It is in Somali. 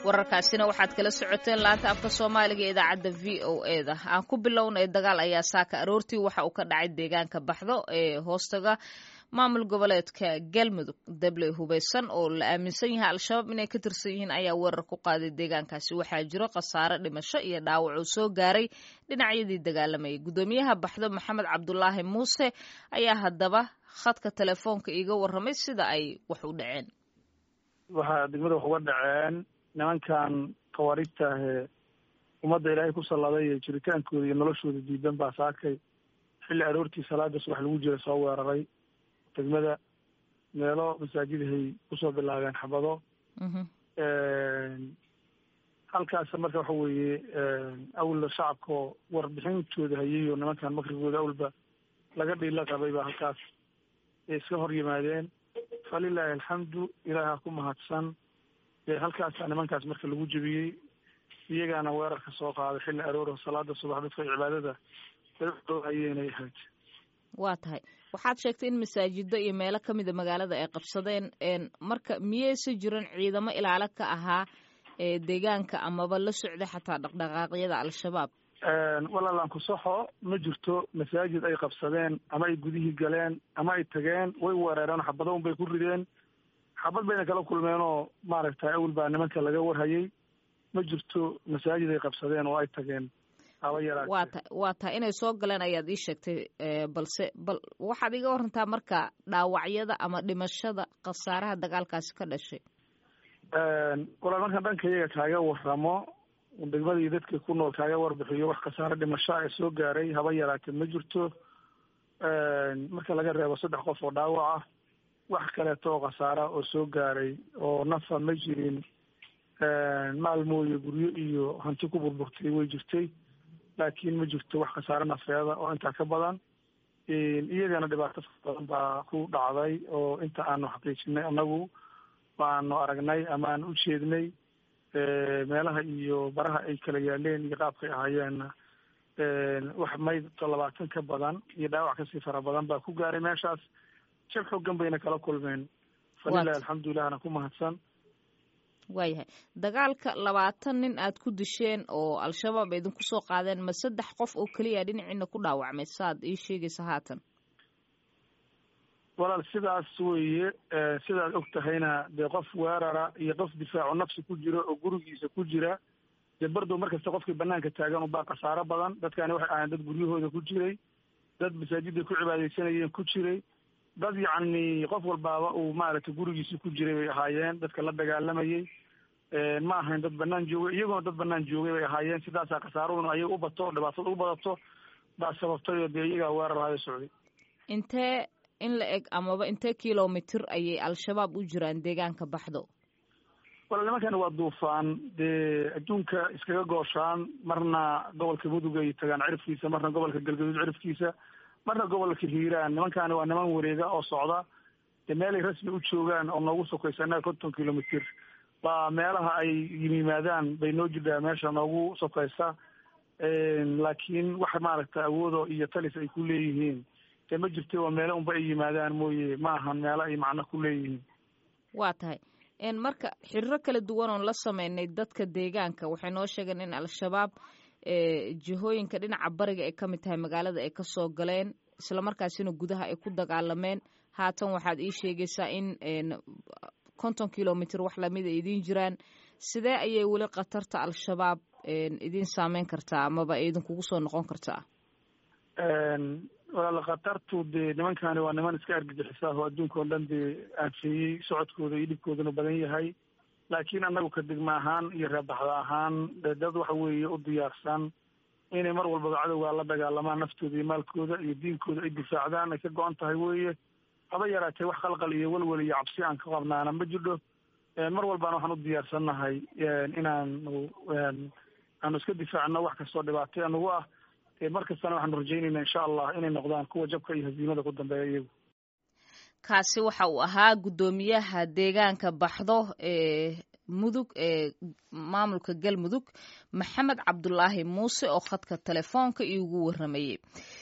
wararkaasina waxaad kala socoteen laanta afka soomaaliga ee idaacadda v o e da aan ku bilownay dagaal ayaa saaka aroortii waxa uu ka dhacay deegaanka baxdo ee hoostaga maamul goboleedka galmudug dable hubeysan oo la aaminsan yahay al-shabaab inay ka tirsan yihiin ayaa weerar ku qaaday deegaankaasi waxaa jiro khasaare dhimasho iyo dhaawac uu soo gaaray dhinacyadii dagaalamayay guddoomiyaha baxdo maxamed cabdulaahi muuse ayaa haddaba khadka telefoonka iiga warramay sida ay wax u dhaceen waxaa degmada wax uga dhaceen nimankan khawaariijta ahee ummadda ilaahay ku salladay ee jiritaankooda iyo noloshooda diidan baa saakay xilli aroortii salaada subax lagu jira soo weeraray degmada meelo masaajidahay kusoo bilaabeen xabado halkaas marka waxa weeye awalna shacabkao warbixintooda hayay oo nimankan makrigooda awalba laga dhiila qabay baa halkaas ay iska hor yimaadeen falilaahi alxamdu ilaaha ku mahadsan halkaasa nimankaas marka lagu jebiyey iyagaana weerarka soo qaaday xilli arooro salaada subax dadka cibaadada ayeenay ahayd waa tahay waxaad sheegtay in masaajido iyo meelo ka mida magaalada ay qabsadeen marka miyeysa jiran ciidamo ilaalo ka ahaa ee deegaanka amaba la socday xataa dhaqdhaqaaqyada al-shabaab walaalaan kusaxo ma jirto masaajid ay qabsadeen ama ay gudihii galeen ama ay tageen way weerareen xabado un bay ku rideen xabad bayna kala kulmeen oo maaragtay awel baa nimanka laga warhayay ma jirto masaajid ay qabsadeen oo ay tageen waa ta waa tahay inay soo galeen ayaad ii sheegtay balse bal waxaad iga warantaa marka dhaawacyada ama dhimashada khasaaraha dagaalkaasi ka dhashay walaal markaan dhanka iyaga kaaga waramo degmadii dadka ku nool kaaga warbixiyo wax khasaare dhimasho ee soo gaaray haba yaraatee ma jirto marka laga reebo saddex qof oo dhaawac ah wax kaleeto oo khasaara oo soo gaaray oo nafa ma jirin maalmooye guryo iyo hanti ku burburtay way jirtay laakiin ma jirto wax khasaare nafeeda oo intaa ka badan iyagana dhibaato badan baa ku dhacday oo inta aanu xaqiijinay annagu waanu aragnay ama aan u jeednay meelaha iyo baraha ay kala yaaleen iyo qaabkay ahaayeenna wax maydto labaatan ka badan iyo dhaawac kasii fara badan baa ku gaaray meeshaas jab xoogan bayna kala kulmeen falilahi alxamdulilahna ku mahadsan waayahay dagaalka labaatan nin aad ku disheen oo al-shabaab idinku soo qaadeen ma saddex qof oo keliya dhinaciina ku dhaawacmay saad ii sheegaysa haatan walaal sidaas weeye sidaad og tahayna dee qof weerara iyo qof difaacu nafsi ku jiro oo gurigiisa ku jira dee bardow markasta qofkii banaanka taagan ubaa khasaaro badan dadkani waxay ahayn dad guryahooda ku jiray dad masaajiday ku cibaadaysanayeen ku jiray dad yacni qof walbaaba uu maaragtay gurigiisi ku jiray bay ahaayeen dadka la dagaalamayay ma ahayn dad banaan joogay iyagoona dad banaan joogay bay ahaayeen sidaasaa khasaaraduna ayaga u bato oo dhibaatada u badato baa sababtay oo dee iyagaa weerarhayo socday intee in la eg amaba intee kilomitr ayay al-shabaab u jiraan deegaanka baxdo wala nimankani waa duufaan dee adduunka iskaga gooshaan marna gobolka mudug ay tagaan cirifkiisa marna gobolka galgaduud cirifkiisa marna gobolka hiiraan nimankaani waa niman wareega oo socda dee meelay rasmi u joogaan oo noogu sokaysa innaga konton kilomitr baa meelaha ay yimaadaan bay noo jirtaa meesha noogu sokaysa laakiin wax maaragta awoodo iyo talis ay ku leeyihiin dee ma jirto waa meelo unba ay yimaadaan mooye ma ahan meelo ay macno ku leeyihiin waa tahay marka xiriiro kala duwan oon la sameynay dadka deegaanka waxay noo sheegeen in al-shabaab jihooyinka dhinaca bariga ay ka mid tahay magaalada ay ka soo galeen islamarkaasina gudaha ay ku dagaalameen haatan waxaad ii sheegaysaa in konton kilomitr wax lamid ay idiin jiraan sidee ayay weli khatarta al-shabaab idiin saameyn kartaa amaba idinkugu soo noqon kartaa walaal khatartu dee nimankani waa niman iska argagixisaah oo adduunka oo dhan dee aanfeeyey socodkooda iyo dhibkooduna badan yahay laakiin annagu ka degma ahaan iyo reebaxda ahaan dad waxa weeye u diyaarsan inay mar walbaba cadowgaa la dagaalamaan naftooda iyo maalkooda iyo diinkooda ay difaacdaan ay ka go-an tahay weeye haba yaraatee wax qalqal iyo welwel iyo cabsi aan ka qabnaana ma jidho mar walbaana waxaan u diyaarsannahay inaanu aanu iska difaacno wax kastoo dhibaatay anugu ah mar kastana waxaanu rajaynayna insha allah inay noqdaan kuwa jabka iyo hasiimada ku dambeeya iyagu kaasi waxa uu ahaa guddoomiyaha deegaanka baxdo ee mudug ee maamulka galmudug maxamed cabdulaahi muuse oo khadka telefoonka iigu waramayey